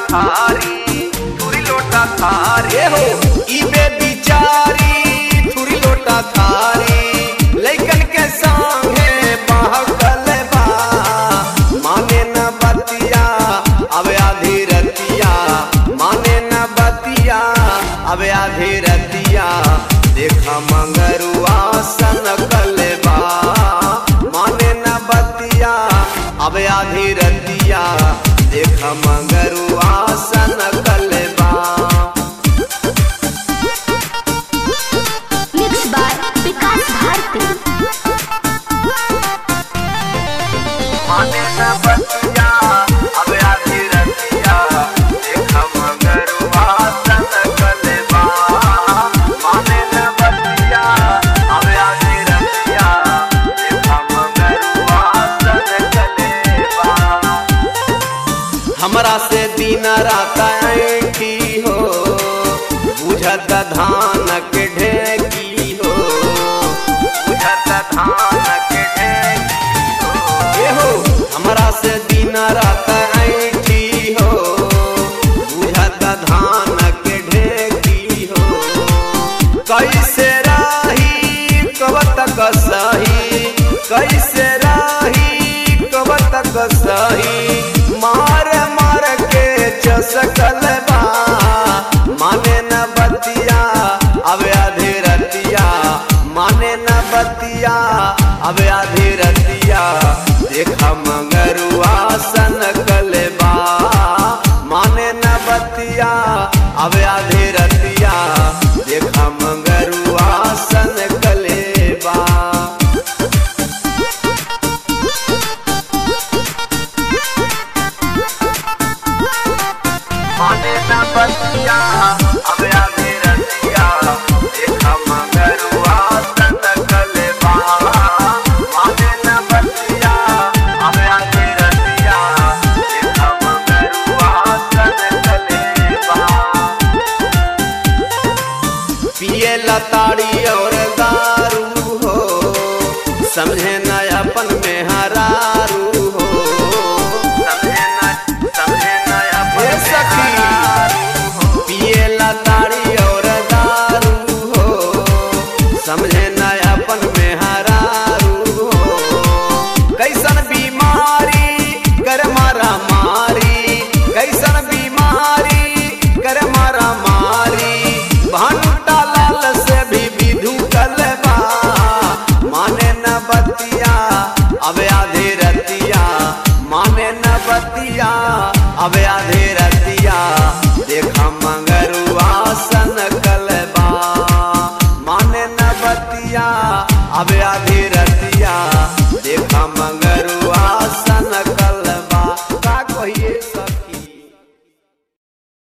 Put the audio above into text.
थारी थुरी लोटा थारी हो इबे बिचारी थुरी लोटा थारी लइकन के संगे बहकल बा माने न बतिया अब आधी रतिया माने न बतिया अब आधी रतिया देखा मंगरुआ सन कलबा माने न बतिया अब आधी रतिया देखा मंगरुआ सन कलबा Mixed by Vikas Bharti. माने न बतिया अब आधी रतिया देखा मंगरुआ सन कलबा माने न बतिया अब आधी रतिया देखा मंगरुआ सन कलबा हमरा से दिन रात ऐठी हो बुझत धान के ढेकी हो बुझत धान के ढेकी हो ए हो हमरा से दिन रात ऐठी हो बुझत धान के ढेकी हो कैसे रही कब तक सही कैसे रही कब तक सही मार मार के चसकल बा माने न बतिया अब आधी रतिया माने न बतिया अब आधी रतिया देखा मंगरुआ सन कलबा माने न बतिया अब आधी रतिया देखा मंगरुआ सन कलेबा माने न बतिया अब आधी रतिया देखा मंगरुआ सन कलेबा माने न बतिया अब आधी रतिया देखा मंगरुआ सन कलेबा पिए लताड़ी और दारू हो समझे न अपन में हरारू हो समझे न समझे न अपन सखी पिए लताड़ी और दारू हो समझे न अपन में हरारू हो कैसन बीमारी कर मारा मारी कैसन बीमारी कर मारा मारी भंटा लाल से भी विधु कलबा माने न बतिया अब आधे रतिया माने न बतिया अब आधे रतिया देखा मंगरुआ सन कलबा माने न बतिया अब आधे